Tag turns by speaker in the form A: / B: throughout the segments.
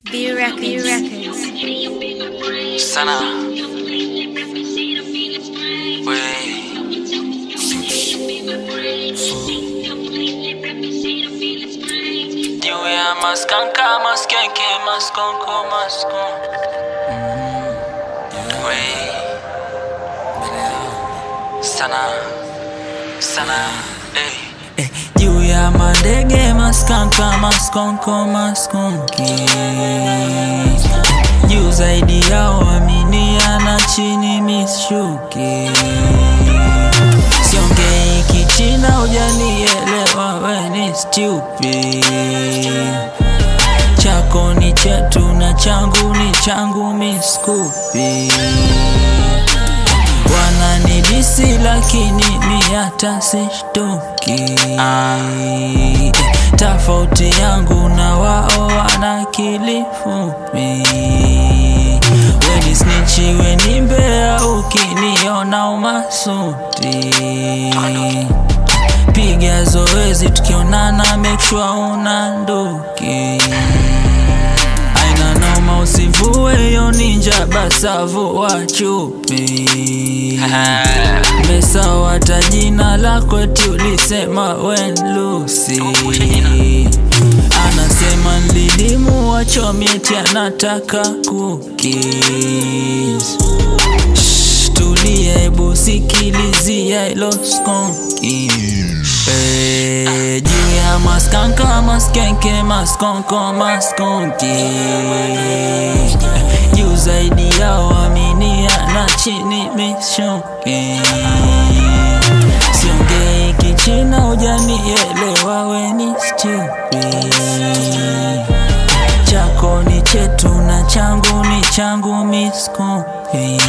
A: B Records. B Records.
B: Sana. We. Juu ya maskanka maskenke maskonko maskon We. Sana. Sana. Hey. Eh, juu ya madege maskanka maskonko maskonki juu zaidi yao aminia na chini mishuki siongei kichina ujanielewa weni stupid chako ni chetu na changu ni changu miskupi wananidisi lakini mi hata sishtuki tofauti yangu na wao wana kilifupi weni snichi weni mbea ukiniona umasuti piga zoezi tukionana make sure una nduki aina noma usivue hiyo ninja basavu wa chupi mesawa hata jina lako eti ulisema wen lusi anasema nlilimu wachomieti anataka cookies Shh, tulia hebu sikilizia ilo skonki Eh, juu ya maskanka maskenke maskonko maskonki juu zaidi yao aminia na chini mishuki siongei kichina ujanielewa weni stupid chako ni chetu na changu ni changu miskupi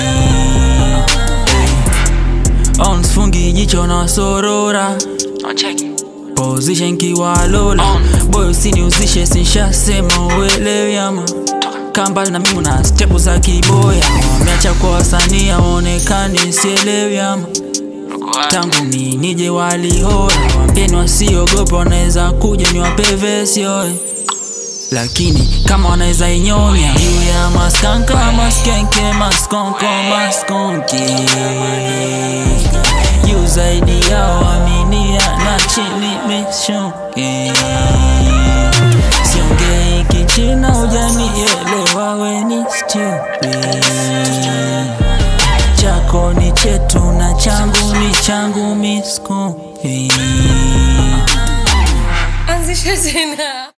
B: on fungi jicho na sorora position kiwalola boy usiniuzishe sinshasema uelewi ama kambali na mimi na stepu za kiboya wameacha kwa wasanii aonekani sielewi ama tangu mi nije walihora wambeni wasiogopa wanaweza kuja niwape vesi oe lakini kama wanaweza inyonya juu ya maskanka maskenke maskonko maskonki juu zaidi yao aminia na chini mishuki siongei kichina ujanielewa weni stupid chako ni chetu na changu ni changu miskupi
A: Anzisha tena.